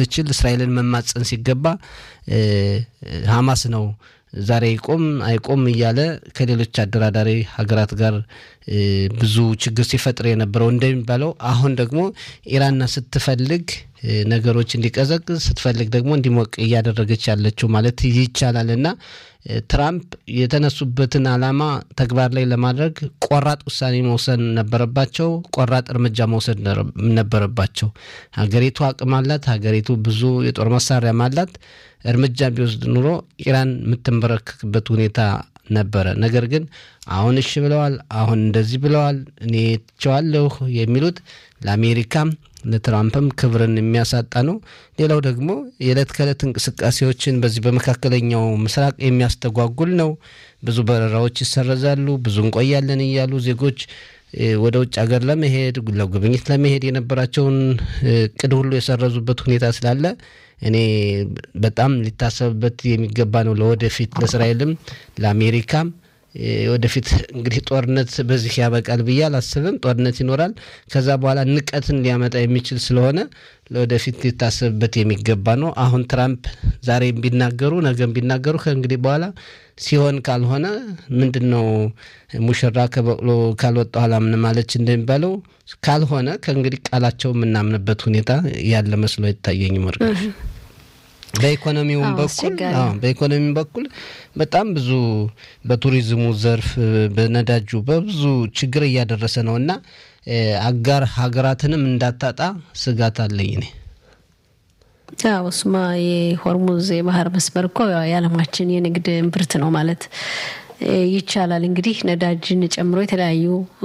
ስትችል እስራኤልን መማፀን ሲገባ ሀማስ ነው ዛሬ ይቆም አይቆም እያለ ከሌሎች አደራዳሪ ሀገራት ጋር ብዙ ችግር ሲፈጥር የነበረው እንደሚባለው አሁን ደግሞ ኢራንና ስትፈልግ ነገሮች እንዲቀዘቅዝ ስትፈልግ ደግሞ እንዲሞቅ እያደረገች ያለችው ማለት ይቻላል እና ትራምፕ የተነሱበትን ዓላማ ተግባር ላይ ለማድረግ ቆራጥ ውሳኔ መውሰድ ነበረባቸው። ቆራጥ እርምጃ መውሰድ ነበረባቸው። ሀገሪቱ አቅም አላት። ሀገሪቱ ብዙ የጦር መሳሪያም አላት። እርምጃ ቢወስድ ኑሮ ኢራን የምትንበረከክበት ሁኔታ ነበረ። ነገር ግን አሁን እሺ ብለዋል፣ አሁን እንደዚህ ብለዋል፣ እኔ ትቸዋለሁ የሚሉት ለአሜሪካም ለትራምፕም ክብርን የሚያሳጣ ነው። ሌላው ደግሞ የዕለት ከዕለት እንቅስቃሴዎችን በዚህ በመካከለኛው ምስራቅ የሚያስተጓጉል ነው። ብዙ በረራዎች ይሰረዛሉ። ብዙ እንቆያለን እያሉ ዜጎች ወደ ውጭ ሀገር ለመሄድ ለጉብኝት ለመሄድ የነበራቸውን እቅድ ሁሉ የሰረዙበት ሁኔታ ስላለ እኔ በጣም ሊታሰብበት የሚገባ ነው። ለወደፊት ለእስራኤልም ለአሜሪካም ወደፊት እንግዲህ ጦርነት በዚህ ያበቃል ብዬ አላስብም። ጦርነት ይኖራል። ከዛ በኋላ ንቀትን ሊያመጣ የሚችል ስለሆነ ለወደፊት ሊታሰብበት የሚገባ ነው። አሁን ትራምፕ ዛሬ ቢናገሩ ነገም ቢናገሩ ከእንግዲህ በኋላ ሲሆን ካልሆነ ምንድን ነው ሙሽራ ከበቅሎ ካልወጣ አላምንም ማለች እንደሚባለው ካልሆነ ከእንግዲህ ቃላቸው የምናምንበት ሁኔታ ያለ መስሎ አይታየኝም። ወርቅነሽ በኢኮኖሚውም በኩል በኢኮኖሚውም በኩል በጣም ብዙ በቱሪዝሙ ዘርፍ በነዳጁ በብዙ ችግር እያደረሰ ነው እና አጋር ሀገራትንም እንዳታጣ ስጋት አለኝ እኔ። ያው እሱማ የሆርሙዝ የባህር መስመር እኮ የዓለማችን የንግድ እምብርት ነው ማለት ይቻላል። እንግዲህ ነዳጅን ጨምሮ የተለያዩ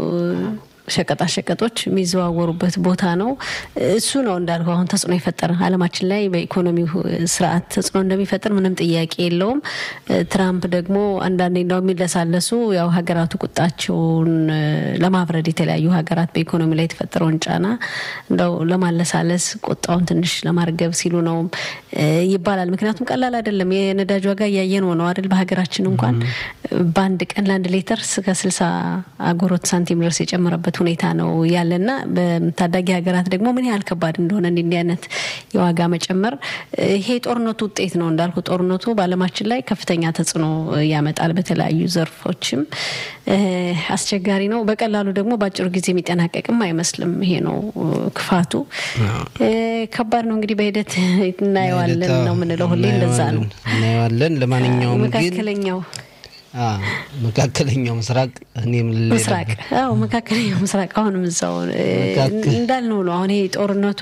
ሸቀጣሸቀጦች የሚዘዋወሩበት ቦታ ነው። እሱ ነው እንዳልኩ አሁን ተጽዕኖ የፈጠረ ዓለማችን ላይ በኢኮኖሚው ስርዓት ተጽዕኖ እንደሚፈጥር ምንም ጥያቄ የለውም። ትራምፕ ደግሞ አንዳንዴ እንዳው የሚለሳለሱ ያው ሀገራቱ ቁጣቸውን ለማብረድ የተለያዩ ሀገራት በኢኮኖሚ ላይ የተፈጠረውን ጫና እንደው ለማለሳለስ ቁጣውን ትንሽ ለማርገብ ሲሉ ነው ይባላል። ምክንያቱም ቀላል አይደለም። የነዳጅ ዋጋ እያየን ነው አይደል? በሀገራችን እንኳን በአንድ ቀን ለአንድ ሌተር እስከ ስልሳ አጎሮት ሳንቲም ድረስ የጨመረበት ሁኔታ ነው ያለና በታዳጊ ሀገራት ደግሞ ምን ያህል ከባድ እንደሆነ እንዲህ አይነት የዋጋ መጨመር ይሄ ጦርነቱ ውጤት ነው እንዳልኩ ጦርነቱ በዓለማችን ላይ ከፍተኛ ተጽዕኖ ያመጣል። በተለያዩ ዘርፎችም አስቸጋሪ ነው። በቀላሉ ደግሞ በአጭሩ ጊዜ የሚጠናቀቅም አይመስልም። ይሄ ነው ክፋቱ። ከባድ ነው እንግዲህ በሂደት እናየዋለን ነው የምንለው። ሁሌ እንደዛ ነው እናየዋለን። ለማንኛውም ግን መካከለኛው መካከለኛው ምስራቅ እኔም ምስራቅ አዎ መካከለኛው ምስራቅ አሁንም እዛው እንዳልነው ነው። አሁን ይሄ ጦርነቱ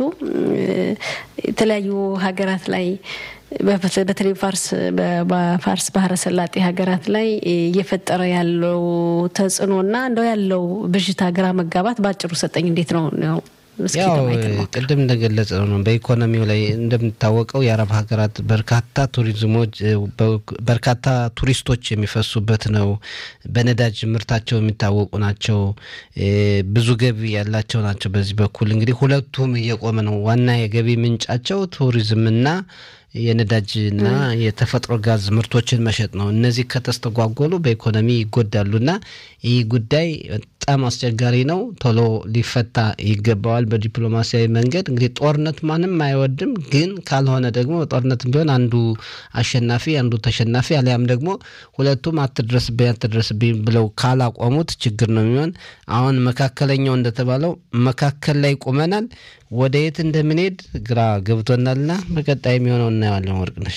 የተለያዩ ሀገራት ላይ በተለይ ፋርስ በፋርስ ባህረ ሰላጤ ሀገራት ላይ እየፈጠረ ያለው ተጽዕኖና እንደው ያለው ብዥታ፣ ግራ መጋባት በአጭሩ ሰጠኝ እንዴት ነው ነው ያው ቅድም እንደገለጸ ነው። በኢኮኖሚው ላይ እንደሚታወቀው የአረብ ሀገራት በርካታ ቱሪዝሞች በርካታ ቱሪስቶች የሚፈሱበት ነው። በነዳጅ ምርታቸው የሚታወቁ ናቸው። ብዙ ገቢ ያላቸው ናቸው። በዚህ በኩል እንግዲህ ሁለቱም እየቆመ ነው። ዋና የገቢ ምንጫቸው ቱሪዝምና የነዳጅና የተፈጥሮ ጋዝ ምርቶችን መሸጥ ነው። እነዚህ ከተስተጓጎሉ በኢኮኖሚ ይጎዳሉና ይህ ጉዳይ በጣም አስቸጋሪ ነው። ቶሎ ሊፈታ ይገባዋል በዲፕሎማሲያዊ መንገድ። እንግዲህ ጦርነት ማንም አይወድም፣ ግን ካልሆነ ደግሞ ጦርነት ቢሆን አንዱ አሸናፊ አንዱ ተሸናፊ አሊያም ደግሞ ሁለቱም አትድረስብኝ አትድረስብኝ ብለው ካላቆሙት ችግር ነው የሚሆን። አሁን መካከለኛው እንደተባለው መካከል ላይ ቁመናል። ወደ የት እንደምንሄድ ግራ ገብቶናልና በቀጣይ የሚሆነው እናየዋለን። ወርቅነሽ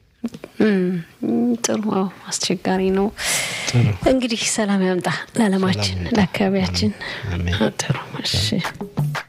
ጥሩ አስቸጋሪ ነው። እንግዲህ ሰላም ያምጣ ለዓለማችን ለአካባቢያችን። ጥሩ እሺ